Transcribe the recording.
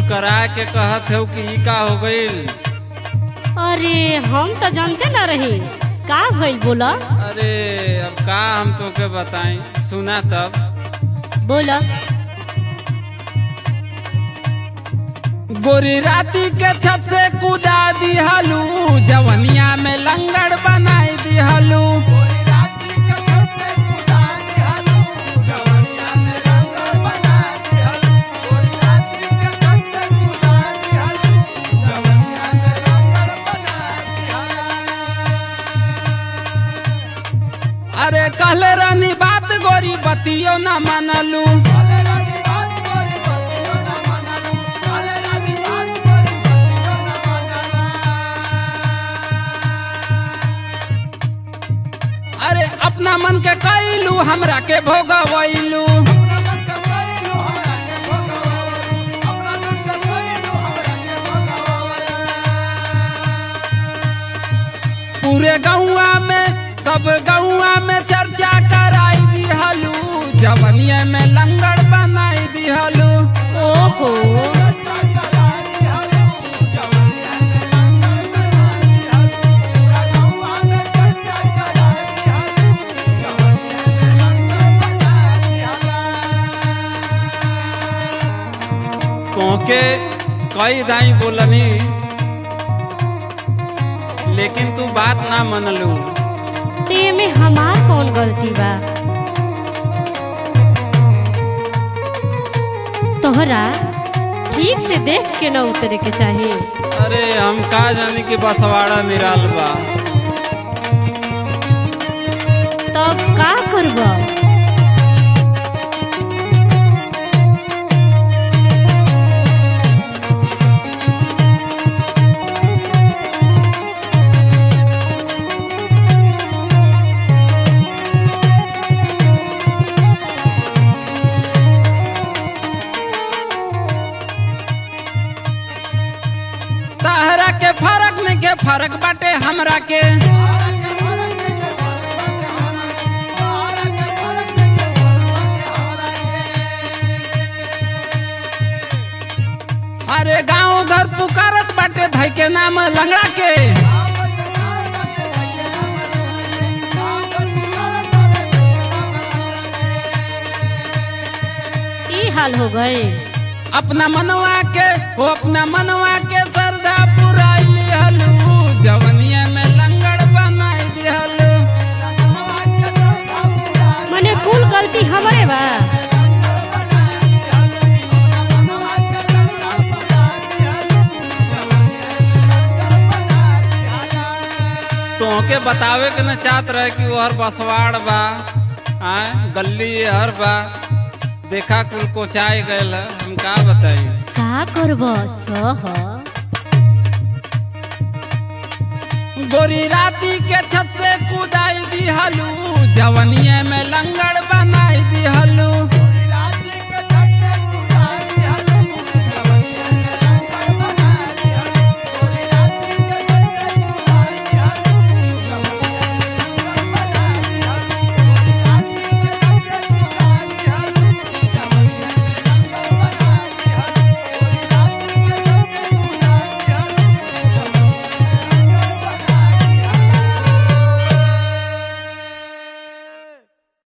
करा के कहत हो कि ई का हो गईल अरे हम तो जानते ना रही का भइल बोला अरे अब का हम तोके बताएं सुना तब बोला गोरी राती के छत से कूदा दिहलू जवनिया में लंगड़ बनाई दिहलू अरे कहले रानी बात गोरी बतियो न मानलू अरे अपना मन के कैलू हमरा के भोगवैलू पूरे गौआ में सब गौआ में चर्चा कराई दिहलू जवनिया में लंगड़ बनाई दिहलू ओहो तोके कई दाई बोलनी लेकिन तू बात ना मनलू ते में हमार कौन गलती बा तोहरा ठीक से देख के न उतरे के चाहिए अरे हम का जानी कि बसवाड़ा निराल बा तब का करब तहरा के फरक में के फरक बाटे हमरा के अरे गांव घर पुकारत बाटे धई के नाम लंगड़ा के ई हाल हो गए अपना मनवा के वो अपना मनवा के श्रद्धा पुराई लिहलू जवनिया में लंगड़ बनाई दिहलू मने कुल गलती हमारे बा तोहके बतावे के न चाहत रहे कि वो हर बसवाड़ बा आय गली ये हर बा देखा कुल कोचाई गयल है, हम का बताई का करब सह गोरी राती के छत से कूदाई दिहलू जवनिया में लंगड़ बनाई दिहलू